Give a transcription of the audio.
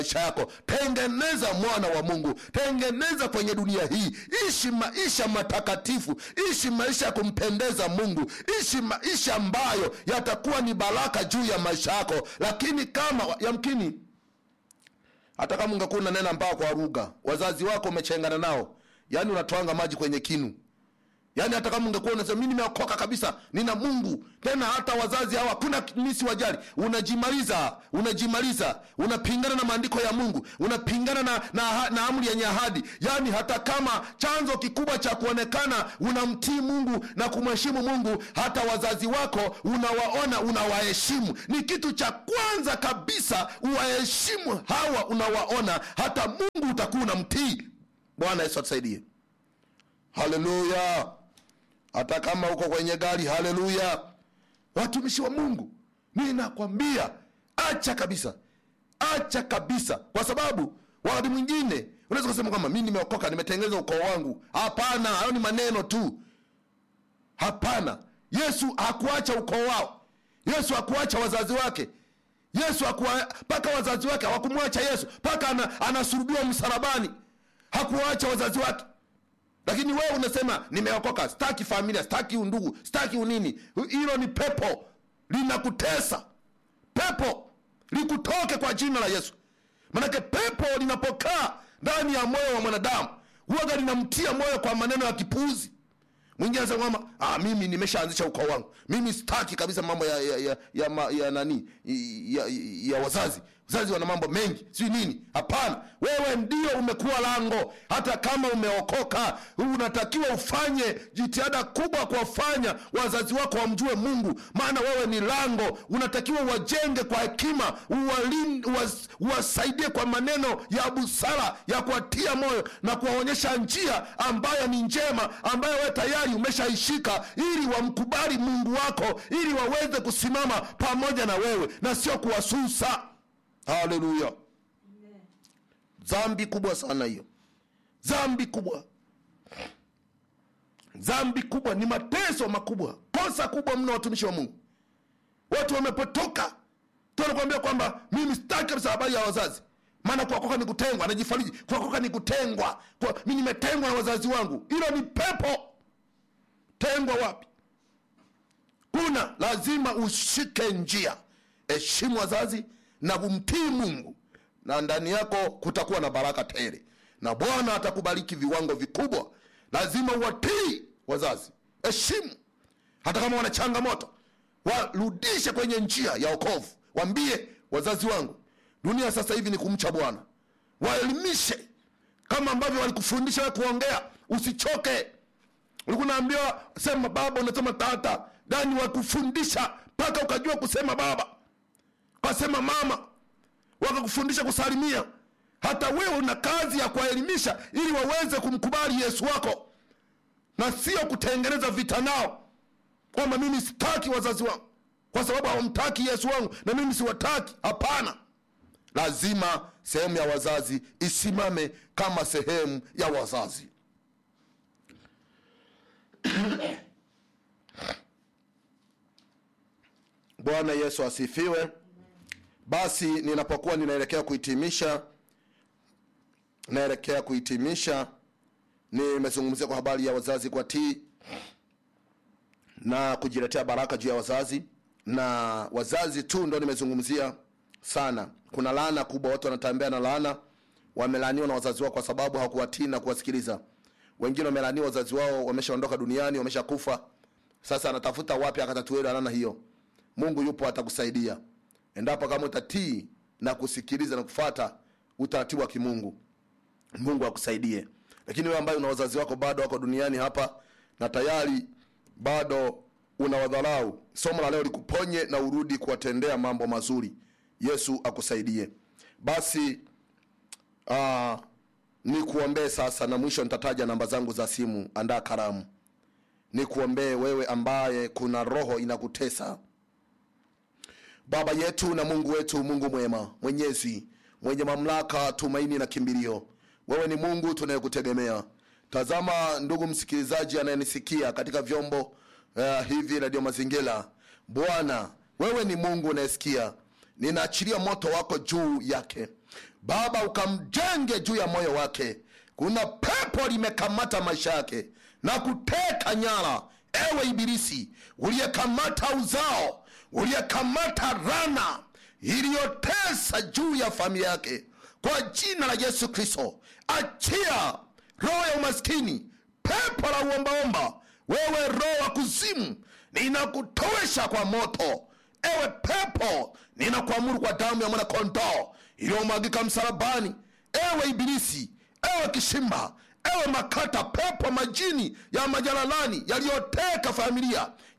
maisha yako tengeneza mwana wa mungu tengeneza kwenye dunia hii ishi maisha matakatifu ishi maisha ya kumpendeza mungu ishi maisha ambayo yatakuwa ni baraka juu ya maisha yako lakini kama yamkini hata kama ungekuwa unanena mbao kwa lugha wazazi wako umechengana nao yaani unatwanga maji kwenye kinu yaani hata kama ungekuwa unasema mi nimeokoka kabisa nina mungu tena hata wazazi hawa hakuna misi wajali unajimaliza unajimaliza unapingana na maandiko ya mungu unapingana na, na, na amri yenye ahadi yaani hata kama chanzo kikubwa cha kuonekana unamtii mungu na kumheshimu mungu hata wazazi wako unawaona unawaheshimu ni kitu cha kwanza kabisa uwaheshimu hawa unawaona hata mungu utakuwa unamtii bwana yesu atusaidie haleluya hata kama uko kwenye gari haleluya watumishi wa mungu ninakwambia acha kabisa acha kabisa kwa sababu wakati mwingine unaweza kusema kwamba mi nimeokoka nimetengeneza ukoo wangu hapana hayo ni maneno tu hapana yesu hakuacha ukoo wao yesu hakuacha wazazi wake yesu mpaka wazazi wake hawakumwacha yesu mpaka ana, anasulubiwa msalabani hakuwaacha wazazi wake lakini wewe unasema nimeokoka staki familia staki undugu staki unini hilo ni pepo linakutesa pepo likutoke kwa jina la yesu manake pepo linapokaa ndani ya moyo wa mwanadamu huwaga linamtia moyo kwa maneno ya kipuuzi mwingine anasema kwamba ah, mimi nimeshaanzisha ukoo wangu mimi staki kabisa mambo ya ya, ya, ya, ma, ya nani ya, ya, ya wazazi wazazi wana mambo mengi sijui nini hapana wewe ndio umekuwa lango hata kama umeokoka unatakiwa ufanye jitihada kubwa kuwafanya wazazi wako wamjue mungu maana wewe ni lango unatakiwa uwajenge kwa hekima uwasaidie kwa maneno ya busara ya kuwatia moyo na kuwaonyesha njia ambayo ni njema ambayo wewe tayari umeshaishika ili wamkubali mungu wako ili waweze kusimama pamoja na wewe na sio kuwasusa haleluya dhambi kubwa sana hiyo dhambi kubwa dhambi kubwa ni mateso makubwa kosa kubwa mno watumishi wa mungu watu wamepotoka tunakuambia kwamba mimi sitaki kabisa habari ya wazazi maana kuokoka ni kutengwa anajifariji kuokoka ni kutengwa kwa, mi nimetengwa na wazazi wangu hilo ni pepo tengwa wapi kuna lazima ushike njia heshimu wazazi na kumtii mungu na ndani yako kutakuwa na baraka tele na bwana atakubariki viwango vikubwa lazima uwatii wazazi heshimu hata kama wana changamoto warudishe kwenye njia ya okovu wambie wazazi wangu dunia sasa hivi ni kumcha bwana waelimishe kama ambavyo walikufundisha we kuongea usichoke ulikuwa naambiwa sema baba unasema tata ndani wakufundisha mpaka ukajua kusema baba ukasema mama wakakufundisha kusalimia hata wewe una kazi ya kuwaelimisha ili waweze kumkubali yesu wako na sio kutengeneza vita nao kwamba mimi sitaki wazazi wangu kwa sababu hawamtaki yesu wangu na mimi siwataki hapana lazima sehemu ya wazazi isimame kama sehemu ya wazazi bwana yesu asifiwe basi ninapokuwa ninaelekea kuhitimisha naelekea kuhitimisha nimezungumzia kwa habari ya wazazi kwa tii na kujiletea baraka juu ya wazazi na wazazi tu ndo nimezungumzia sana kuna laana kubwa watu wanatembea na laana wamelaaniwa na wazazi wao kwa sababu hawakuwatii na kuwasikiliza wengine wamelaaniwa wazazi wao wameshaondoka duniani wameshakufa sasa anatafuta wapi akatatuele laana hiyo mungu yupo atakusaidia endapo kama utatii na kusikiliza na kufata utaratibu wa kimungu mungu akusaidie lakini wewe ambaye una wazazi wako bado wako duniani hapa na tayari bado unawadharau somo la leo likuponye na urudi kuwatendea mambo mazuri yesu akusaidie basi uh, nikuombee sasa na mwisho nitataja namba zangu za simu andaa karamu nikuombee wewe ambaye kuna roho inakutesa baba yetu na mungu wetu mungu mwema mwenyezi mwenye mamlaka tumaini na kimbilio wewe ni mungu tunayekutegemea tazama ndugu msikilizaji anayenisikia katika vyombo uh, hivi radio mazingira bwana wewe ni mungu unayesikia ninaachilia moto wako juu yake baba ukamjenge juu ya moyo wake kuna pepo limekamata maisha yake na kuteka nyara ewe ibilisi uliyekamata uzao uliyekamata rana iliyotesa juu ya familia yake kwa jina la yesu kristo achia roho ya umaskini pepo la uombaomba wewe roho wa kuzimu ninakutowesha kwa moto ewe pepo ninakuamuru kwa damu ya mwanakondoo iliyomwagika msalabani ewe ibilisi ewe kishimba ewe makata pepo majini ya majalalani yaliyoteka familia